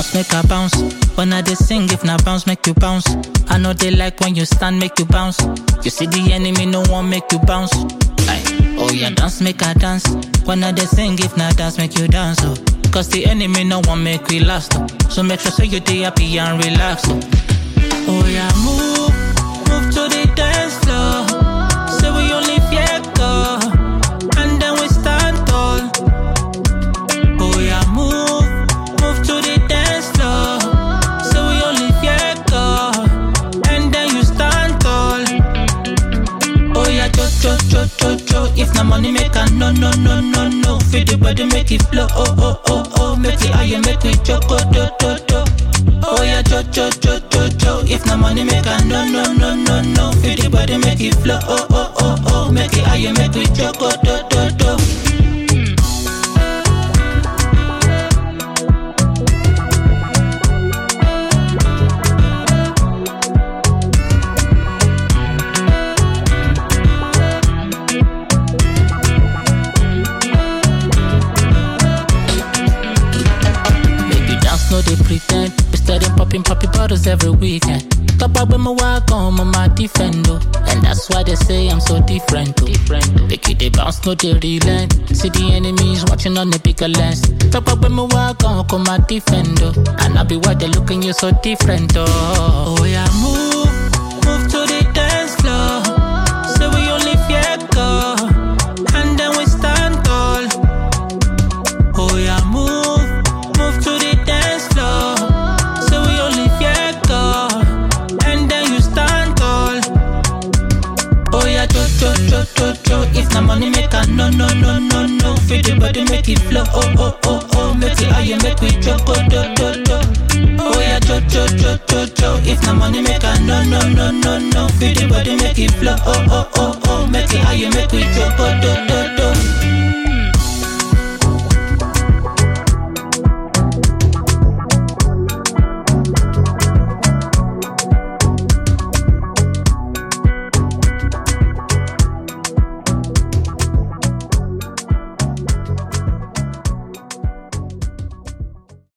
dance, make a bounce. When I dey sing, if na bounce, make you bounce. I know they like when you stand, make you bounce. You see the enemy, no one make you bounce. Aye. Oh yeah, dance, make a dance. When I dey sing, if na dance, make you dance. Oh. Cause the enemy, no one make we last. Oh. So make sure say you dey happy and relax. Oh. Oh yeah, move, move to the dance floor. Say we only fear God, and then we stand tall. Oh yeah, move, move to the dance floor. Say we only fear God, and then you stand tall. Oh yeah, cho cho cho cho cho. If na money make a no no no no no. Feel the body make it flow. Oh oh oh oh. Make it higher, make we choco do do do. Oh yeah, cho cho cho cho cho. If na money make a no no no no no. Feel the body make it flow. Oh oh oh oh. Make it higher, make we choco do do do. Make you dance, no they pretend. We steady popping poppy bottles every weekend. Top up when my walk on, I'm a defender. And that's why they say I'm so different. Too. Make you they bounce, no they relent. See the enemies watching on the bigger lens. Top up when my walk on, come my defender. And I be why they looking you so different. Oh, oh yeah, move, move to the dance floor. Say we only fear God, and then we stand tall. Oh yeah, move, move to the dance floor. So we only fear God, and then you stand tall. Oh yeah, cho cho cho cho cho. If na money make a no no no no no. Feel the body make it flow. Oh oh oh oh. Make it higher, make we choco do do do. Oh yeah, cho cho cho cho cho. If na money make a no no no no no. Feel the body make it flow. Oh oh oh